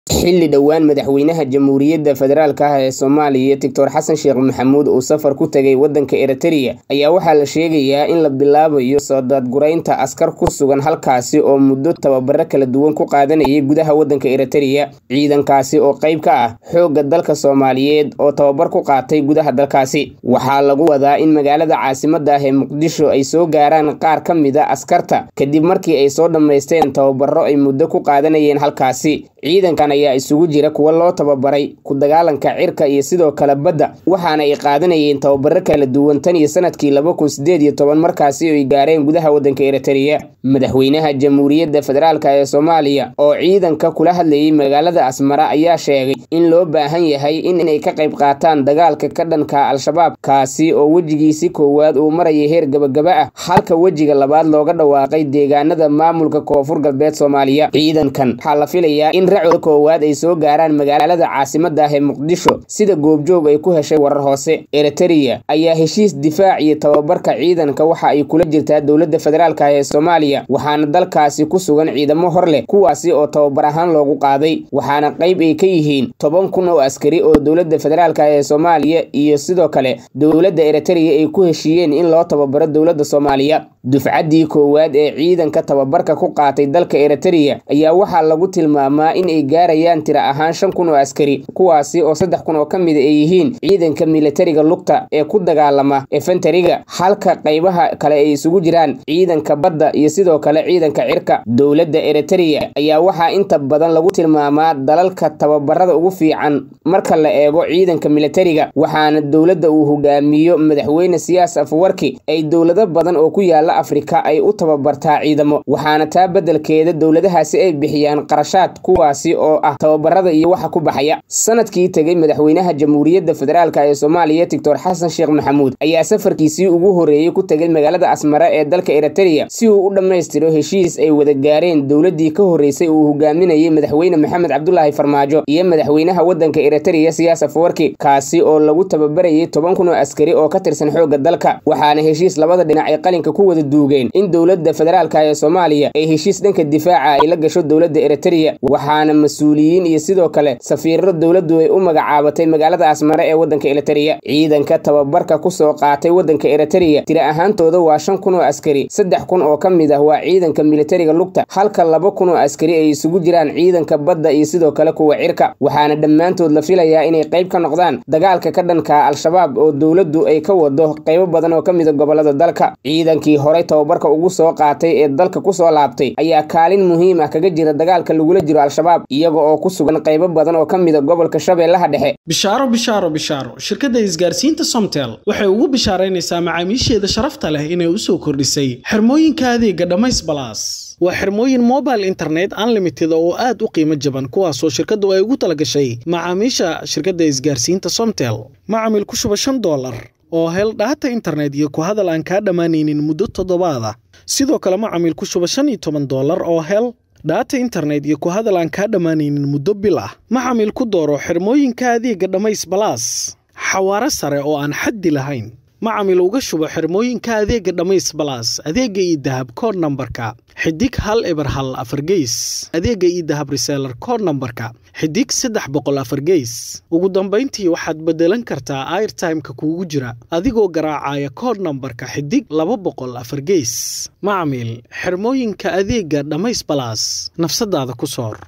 xilli dhowaan madaxweynaha jamhuuriyadda federaalk ah ee soomaaliya doctor xasan sheekh maxamuud uu safar ku tegay waddanka eritreya ayaa waxaa la sheegayaa in la bilaabayo soo daadguraynta askar ku sugan halkaasi oo muddo tababaro kala duwan ku qaadanayay gudaha waddanka eritreya ciidankaasi oo qayb ka ah xoogga dalka soomaaliyeed oo tababar ku qaatay gudaha dalkaasi waxaa lagu wadaa in magaalada caasimadda ah ee muqdisho ay soo gaaraan qaar ka mid a askarta kadib markii ay soo dhammaysteen tababaro ay muddo ku qaadanayeen halkaasi ciidankan ayaa isugu jira kuwa loo tababaray ku dagaalanka cirka iyo sidoo kale badda waxaana ay qaadanayeen tababaro kala duwan tan iyo sanadkii laba kun sideed iyo toban markaasi ay gaareen gudaha waddanka eritreya madaxweynaha jamhuuriyadda federaalk ee soomaaliya oo ciidanka kula hadlayay magaalada asmara ayaa sheegay in loo baahan yahay inay ka qayb qaataan dagaalka ka dhanka al-shabaab kaasi oo wejigiisi koowaad uu maraya heer gabagaba ah halka wejiga labaad looga dhawaaqay deegaanada maamulka koonfur galbeed soomaaliya ciidankan waxaa la filayaa in racooda koowaad ay soo gaaraan magaalada caasimadda ah ee muqdisho sida goobjoog ay ku heshay warar hoose eritreya ayaa heshiis difaac iyo tababarka ciidanka waxa ay kula jirtaa dowladda federaalk ee soomaaliya waxaana dalkaasi ku sugan ciidamo hor leh kuwaasi oo tababar ahaan loogu qaaday waxaana qayb ay ka yihiin toban kun oo askari oo dowladda federaalk ee soomaaliya iyo sidoo kale dowladda eritreya ay ku heshiiyeen in loo tababaro dowladda soomaaliya dufcaddii koowaad ee ciidanka tababarka ku qaatay dalka eritreya ayaa waxaa lagu tilmaamaa in ay gaarayaan tira ahaan shan kun oo askari kuwaasi oo saddex kun oo ka mida ay yihiin ciidanka militariga lugta ee ku dagaalama efentariga halka qaybaha kale ay isugu jiraan ciidanka badda iyo sidoo kale ciidanka cirka dowladda eritreya ayaa waxaa inta badan lagu tilmaamaa dalalka tababarada ugu fiican marka la eego ciidanka militariga waxaana dowladda uu hogaamiyo madaxweyne siyaas afwarki ay dowlado badan oo ku yaala afrika ay u tababartaa ciidamo waxaana taa beddelkeeda dowladahaasi ay bixiyaan qarashaad kuwaasi oo ah tababarada iyo waxa ku baxaya sanadkii tegey madaxweynaha jamhuuriyadda federaalk ee soomaaliya doctor xasan sheekh maxamuud ayaa safarkiisii ugu horreeyey ku tegay magaalada asmara ee dalka eritreya si uu u dhammaystiro heshiis ay wada gaareen dowladdii ka horreysay uu hogaaminayay madaxweyne maxamed cabdulaahi farmaajo iyo madaxweynaha waddanka eritreya siyaas afwarki kaasi oo lagu tababarayay toban kun oo askari oo ka tirsan xoogga dalka waxaana heshiis labada dhinac ay qalinka ku wada duugeen in dowladda federaalk ee soomaaliya ay heshiis dhanka difaaca ay la gasho dowladda eritreya waxaana mas-uuliyiin iyo sidoo kale safiirro dowladdu ay u magacaabatay magaalada asmare ee waddanka eritreya ciidanka tababarka ku soo qaatay waddanka eritreya tira ahaantooda waa shan kun oo askari saddex kun oo ka mid ah waa ciidanka militariga lugta halka laba kun oo askari ay isugu jiraan ciidanka badda iyo sidoo kale kuwa cirka waxaana dhammaantood la filayaa inay qayb ka noqdaan dagaalka ka dhanka al-shabaab oo dowladdu ay ka wado qaybo badan oo ka mida gobolada dalka ciidankii horey tababarka ugu soo qaatay ee dalka kusoo laabtay ayaa kaalin muhiim ah kaga jira dagaalka lagula jiro al-shabaab iyaga oo ku sugan qaybo badan oo ka mida gobolka shabeellaha dhexe bishaaro bishaaro bishaaro shirkadda isgaarsiinta somtel waxay ugu bishaaraynaysaa macaamiisheeda sharafta leh inay u soo kordhisay xirmooyinka adeega dhammays balaas waa xirmooyin mobile internet unlimited oo aad u qiimo jaban kuwaasoo shirkaddu ay ugu talagashay macaamiisha shirkadda isgaarsiinta somtel macamil ku shuba shan doolar oo hel dhaata internet iyo ku hadal aan kaa dhammaanaynin muddo toddobaad ah sidoo kale macamil ku shuba shan iyo toban doolar oo hel dhaata internet iyo ku hadal aan kaa dhammaanaynin muddo bil ah macamil ku dooro xirmooyinka adeega dhammays balaas xawaaro sare oo aan xaddi lahayn macamil uga shubo xirmooyinka adeega dhammays balaas adeega iyo dahab kood nambarka xidig hal eber hal afargeys adeega iyo dahab reseelar kood nambarka xidig saddex boqol afargeys ugu dambayntii waxaad beddelan kartaa airtimeka kuugu jira adigoo garaacaya kood nambarka xidig laba boqol afargeys macamil xirmooyinka adeega dhammays balaas nafsadaada ku soor